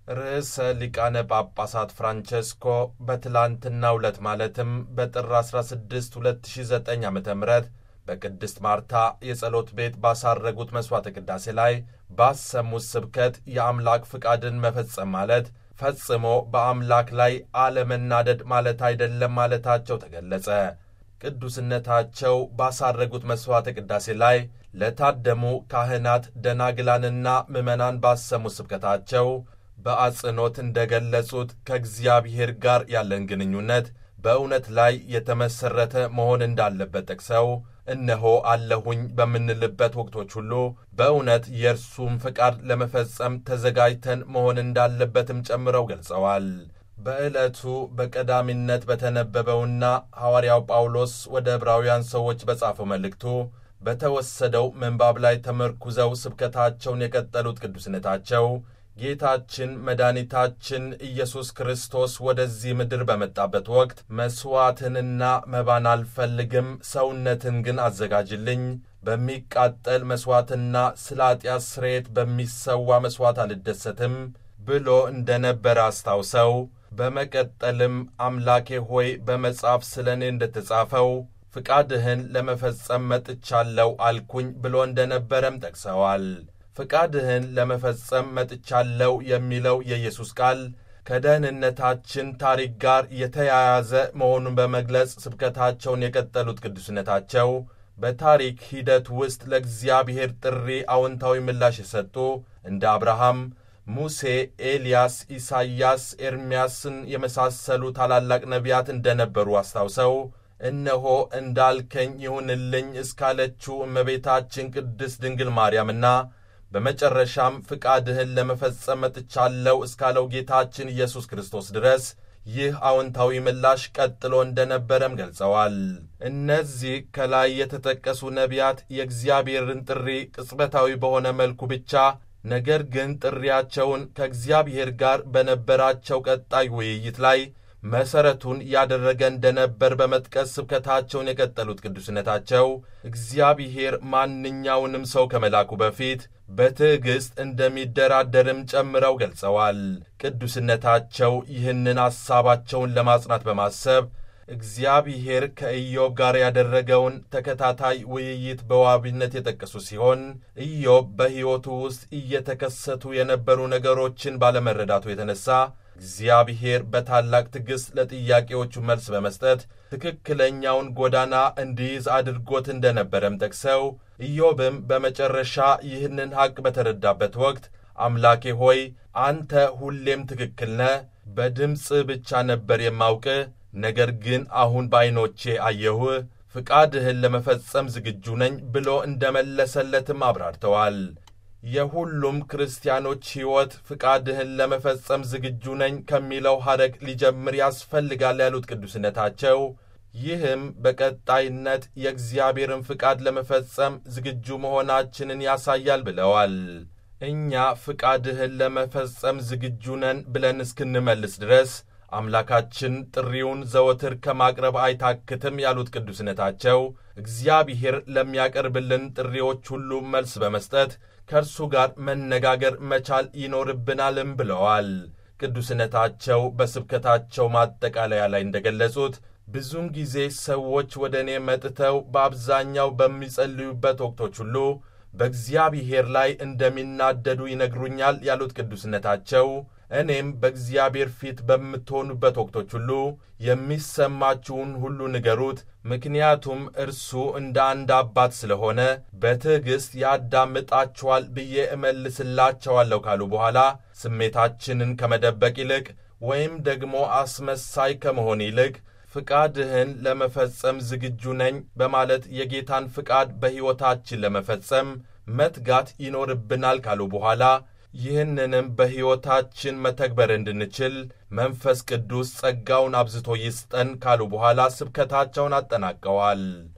ርዕሰ ሊቃነ ጳጳሳት ፍራንቼስኮ በትላንትናው ዕለት ማለትም በጥር 16 2009 ዓ ም በቅድስት ማርታ የጸሎት ቤት ባሳረጉት መሥዋዕተ ቅዳሴ ላይ ባሰሙት ስብከት የአምላክ ፍቃድን መፈጸም ማለት ፈጽሞ በአምላክ ላይ አለመናደድ ማለት አይደለም ማለታቸው ተገለጸ። ቅዱስነታቸው ባሳረጉት መሥዋዕተ ቅዳሴ ላይ ለታደሙ ካህናት፣ ደናግላንና ምዕመናን ባሰሙት ስብከታቸው በአጽንኦት እንደ ገለጹት ከእግዚአብሔር ጋር ያለን ግንኙነት በእውነት ላይ የተመሠረተ መሆን እንዳለበት ጠቅሰው እነሆ አለሁኝ በምንልበት ወቅቶች ሁሉ በእውነት የእርሱም ፍቃድ ለመፈጸም ተዘጋጅተን መሆን እንዳለበትም ጨምረው ገልጸዋል። በዕለቱ በቀዳሚነት በተነበበውና ሐዋርያው ጳውሎስ ወደ ዕብራውያን ሰዎች በጻፈው መልእክቱ በተወሰደው ምንባብ ላይ ተመርኩዘው ስብከታቸውን የቀጠሉት ቅዱስነታቸው ጌታችን መድኃኒታችን ኢየሱስ ክርስቶስ ወደዚህ ምድር በመጣበት ወቅት መሥዋዕትንና መባን አልፈልግም፣ ሰውነትን ግን አዘጋጅልኝ፣ በሚቃጠል መሥዋዕትና ስለ ኃጢአት ስርየት በሚሰዋ መሥዋዕት አልደሰትም ብሎ እንደ ነበረ አስታውሰው በመቀጠልም አምላኬ ሆይ በመጽሐፍ ስለ እኔ እንደ ተጻፈው ፍቃድህን ለመፈጸም መጥቻለሁ አልኩኝ ብሎ እንደ ነበረም ጠቅሰዋል። ፍቃድህን ለመፈጸም መጥቻለሁ የሚለው የኢየሱስ ቃል ከደህንነታችን ታሪክ ጋር የተያያዘ መሆኑን በመግለጽ ስብከታቸውን የቀጠሉት ቅዱስነታቸው በታሪክ ሂደት ውስጥ ለእግዚአብሔር ጥሪ አዎንታዊ ምላሽ የሰጡ እንደ አብርሃም፣ ሙሴ፣ ኤልያስ፣ ኢሳይያስ፣ ኤርምያስን የመሳሰሉ ታላላቅ ነቢያት እንደነበሩ አስታውሰው እነሆ እንዳልከኝ ይሁንልኝ እስካለችው እመቤታችን ቅድስት ድንግል ማርያምና በመጨረሻም ፍቃድህን ለመፈጸም መጥቻለሁ እስካለው ጌታችን ኢየሱስ ክርስቶስ ድረስ ይህ አዎንታዊ ምላሽ ቀጥሎ እንደነበረም ገልጸዋል። እነዚህ ከላይ የተጠቀሱ ነቢያት የእግዚአብሔርን ጥሪ ቅጽበታዊ በሆነ መልኩ ብቻ ነገር ግን ጥሪያቸውን ከእግዚአብሔር ጋር በነበራቸው ቀጣይ ውይይት ላይ መሠረቱን ያደረገ እንደነበር በመጥቀስ ስብከታቸውን የቀጠሉት ቅዱስነታቸው እግዚአብሔር ማንኛውንም ሰው ከመላኩ በፊት በትዕግሥት እንደሚደራደርም ጨምረው ገልጸዋል። ቅዱስነታቸው ይህንን ሐሳባቸውን ለማጽናት በማሰብ እግዚአብሔር ከኢዮብ ጋር ያደረገውን ተከታታይ ውይይት በዋቢነት የጠቀሱ ሲሆን ኢዮብ በሕይወቱ ውስጥ እየተከሰቱ የነበሩ ነገሮችን ባለመረዳቱ የተነሳ እግዚአብሔር በታላቅ ትዕግሥት ለጥያቄዎቹ መልስ በመስጠት ትክክለኛውን ጎዳና እንዲይዝ አድርጎት እንደነበረም ጠቅሰው ኢዮብም በመጨረሻ ይህንን ሐቅ በተረዳበት ወቅት አምላኬ ሆይ አንተ ሁሌም ትክክል ነህ፣ በድምፅ ብቻ ነበር የማውቅህ፣ ነገር ግን አሁን በዐይኖቼ አየሁህ፣ ፍቃድህን ለመፈጸም ዝግጁ ነኝ ብሎ እንደመለሰለትም አብራርተዋል። የሁሉም ክርስቲያኖች ሕይወት ፍቃድህን ለመፈጸም ዝግጁ ነኝ ከሚለው ሐረግ ሊጀምር ያስፈልጋል ያሉት ቅዱስነታቸው ይህም በቀጣይነት የእግዚአብሔርን ፍቃድ ለመፈጸም ዝግጁ መሆናችንን ያሳያል ብለዋል። እኛ ፍቃድህን ለመፈጸም ዝግጁ ነን ብለን እስክንመልስ ድረስ አምላካችን ጥሪውን ዘወትር ከማቅረብ አይታክትም ያሉት ቅዱስነታቸው እግዚአብሔር ለሚያቀርብልን ጥሪዎች ሁሉ መልስ በመስጠት ከእርሱ ጋር መነጋገር መቻል ይኖርብናልም ብለዋል። ቅዱስነታቸው በስብከታቸው ማጠቃለያ ላይ እንደገለጹት ብዙውን ጊዜ ሰዎች ወደ እኔ መጥተው በአብዛኛው በሚጸልዩበት ወቅቶች ሁሉ በእግዚአብሔር ላይ እንደሚናደዱ ይነግሩኛል ያሉት ቅዱስነታቸው እኔም በእግዚአብሔር ፊት በምትሆኑበት ወቅቶች ሁሉ የሚሰማችሁን ሁሉ ንገሩት፣ ምክንያቱም እርሱ እንደ አንድ አባት ስለሆነ በትዕግሥት ያዳምጣችኋል ብዬ እመልስላቸዋለሁ ካሉ በኋላ ስሜታችንን ከመደበቅ ይልቅ ወይም ደግሞ አስመሳይ ከመሆን ይልቅ ፍቃድህን ለመፈጸም ዝግጁ ነኝ በማለት የጌታን ፍቃድ በሕይወታችን ለመፈጸም መትጋት ይኖርብናል ካሉ በኋላ ይህንንም በሕይወታችን መተግበር እንድንችል መንፈስ ቅዱስ ጸጋውን አብዝቶ ይስጠን ካሉ በኋላ ስብከታቸውን አጠናቀዋል።